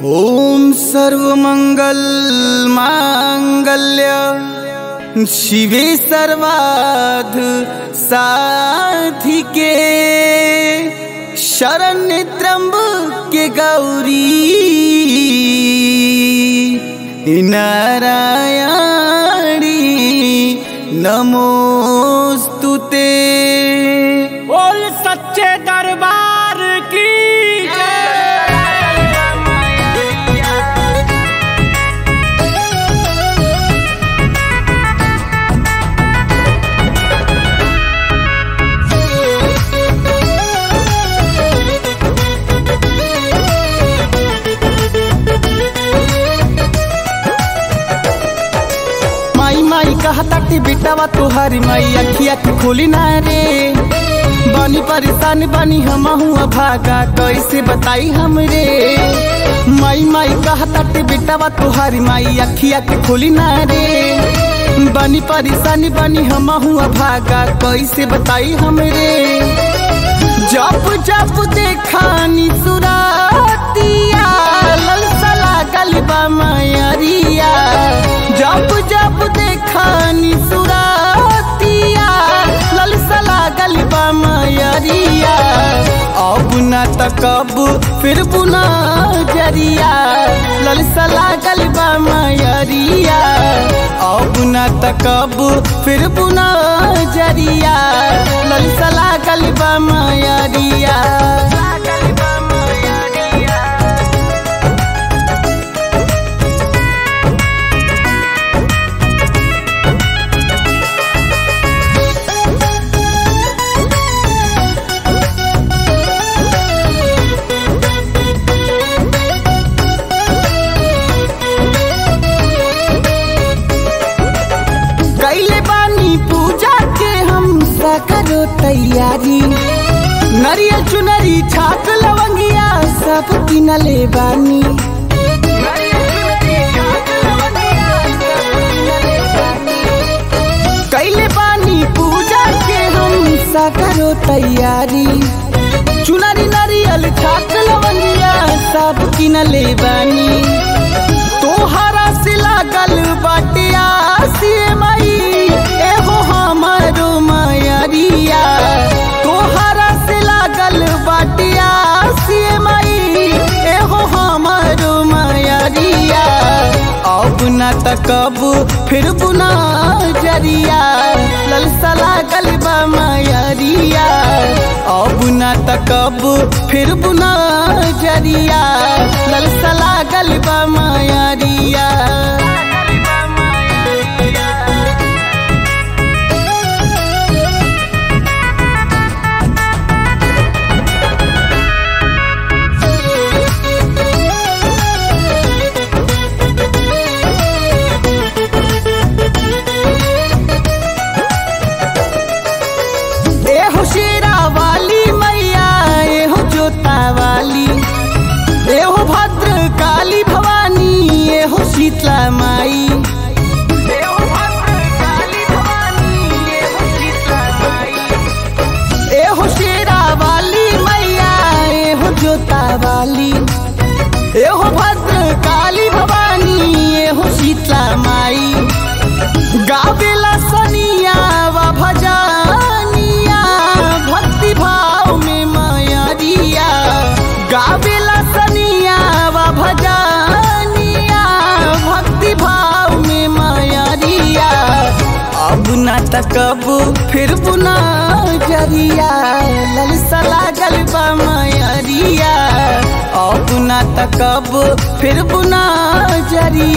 ॐ सर्वमङ्गल माङ्गल्य शिवे सर्वाध साधिके शरण्य त्र्यम्बके गौरी नारायणी नमोस्तु ते बोल सच्चे दरबार की माई माई कहताटी बेटावा तोहारी माई अखिया के खोली ना रे बनी परेशान बनी हम हुआ भागा कैसे बताई हमरे माई माई कहताटी बेटावा तोहारी माई अखिया के खोली ना रे बनी परेशान बनी हम हुआ भागा कैसे बताई हमरे जब जब देखानी सुरातिया ललसा लागल बा मायरिया जब जब देखानी सुरातिया ललसा लागल बा मायरिया अब ना तकब फिर बुना जरिया ललसा लागल बा मायरिया अब ना तकब फिर बुना जरिया ललसा लागल बा मायरिया कैले बानी पूजा के हम करो तैयारी नरियल चुनरी छाक लवंगिया सब किनले बानी कैले बानी पूजा के हम करो तैयारी चुनरी नरियल छाक लवंगिया सब किनले बानी तोहरा से लागल बाटिया से मई एहो हमारो मायरिया तोहरा से लागल बाटिया से मई एहो हमारो मायरिया अब न तकब फिर बुना जरिया ललसा लागल बा मायरिया अब न तकब फिर बुना जरिया ललसा लागल बा मायरिया एहो शेरा वाली मैया एहो जोता वाली एहो भद्र काली भवानी एहो शीतला माई एहो शेरा वाली मैया एहो जोता वाली एहो भद्र काली भवानी एहो शीतला माई गावेला सनिया वा भजानिया भक्ति भाव में मायरिया गावेला सनिया वा भजानिया भक्ति भाव में मायरिया अब ना तकब फिर बुना जरिया ललसा लागल बा मायरिया अब ना तकब फिर बुना जरिया